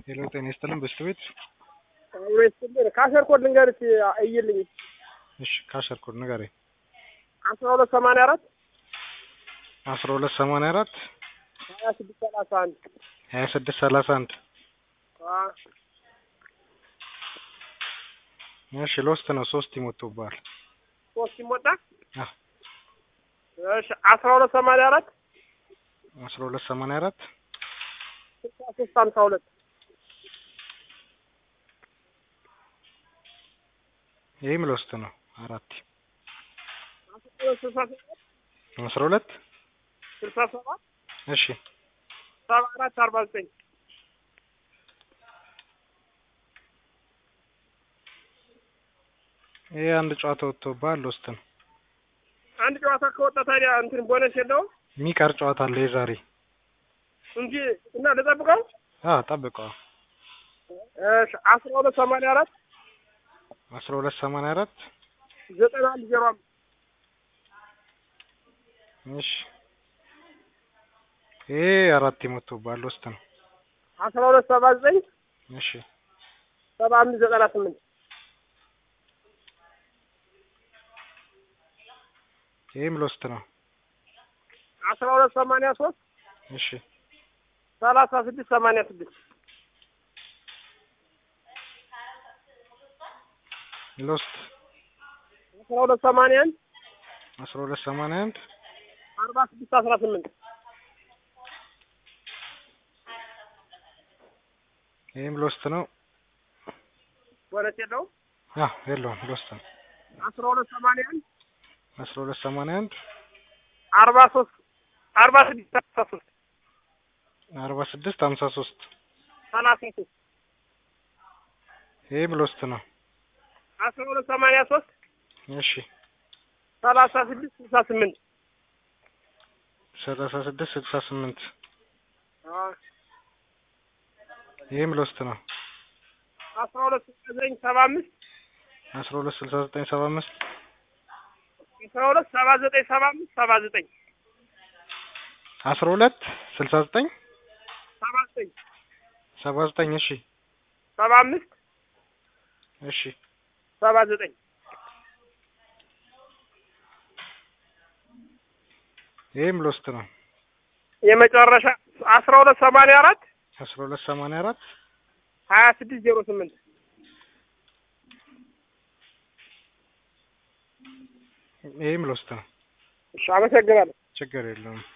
ሄሎ ጤና ይስጥልን በስት ቤት ወይስልን ካሸር ኮድ ልንገርሽ እይልኝ እሺ ካሸር ኮድ ንገረኝ አስራ ሁለት ሰማንያ አራት አስራ ሁለት ሰማንያ አራት ሀያ ስድስት ሰላሳ አንድ ሀያ ስድስት ሰላሳ አንድ እሺ ሎስት ነው ሶስት ይሞቱብሃል ሶስት ይሞጣ አዎ እሺ አስራ ሁለት ሰማንያ አራት አስራ ሁለት ሰማንያ አራት ስልሳ ሶስት ሀምሳ ሁለት ይህም ሎስት ነው አራት አስራ ሁለት ስልሳ ሰባት አስራ ሁለት ስልሳ ሰባት እሺ ሰባ አራት አርባ ዘጠኝ ይህ አንድ ጨዋታ ወጥቶብሃል ሎስት ነው አንድ ጨዋታ ከወጣ ታዲያ እንትን ቦነስ የለውም የሚቀር ጨዋታ አለ የዛሬ እንጂ እና ልጠብቀው አዎ ጠብቀዋ እሺ አስራ ሁለት ሰማንያ አራት አስራ ሁለት ሰማንያ አራት ዘጠና አንድ ዜሮ አምስት እሺ ይሄ አራት ይሞቱብሃል ሎስት ነው አስራ ሁለት ሰባ ዘጠኝ እሺ ሰባ አምስት ዘጠና ስምንት ይህም ሎስት ነው አስራ ሁለት ሰማንያ ሶስት እሺ ሰላሳ ስድስት ሰማንያ ስድስት ሎስት አስራ ሁለት ሰማንያ አንድ አስራ ሁለት ሰማንያ አንድ አርባ ስድስት አስራ ስምንት ይህም ሎስት ነው ቦነስ የለውም አዎ የለውም ሎስት ነው አስራ ሁለት ሰማንያ አንድ አስራ ሁለት ሰማንያ አንድ አርባ ሶስት አርባ ስድስት አስራ ሶስት አርባ ስድስት ሀምሳ ሶስት ሰላሳ ሶስት ይህም ሎስት ነው አስራ ሁለት ሰማንያ ሶስት እሺ ሰላሳ ስድስት ስልሳ ስምንት ሰላሳ ስድስት ስልሳ ስምንት ይህም ሎስት ነው አስራ ሁለት ስልሳ ዘጠኝ ሰባ አምስት አስራ ሁለት ስልሳ ዘጠኝ ሰባ አምስት አስራ ሁለት ሰባ ዘጠኝ ሰባ አምስት ሰባ ዘጠኝ አስራ ሁለት ስልሳ ዘጠኝ ሰባ ዘጠኝ ሰባ ዘጠኝ እሺ ሰባ አምስት እሺ ሰባ ዘጠኝ ይህም ሎስት ነው የመጨረሻ አስራ ሁለት ሰማንያ አራት አስራ ሁለት ሰማንያ አራት ሀያ ስድስት ዜሮ ስምንት ይህም ሎስት ነው እሺ አመሰግናለሁ ችግር የለውም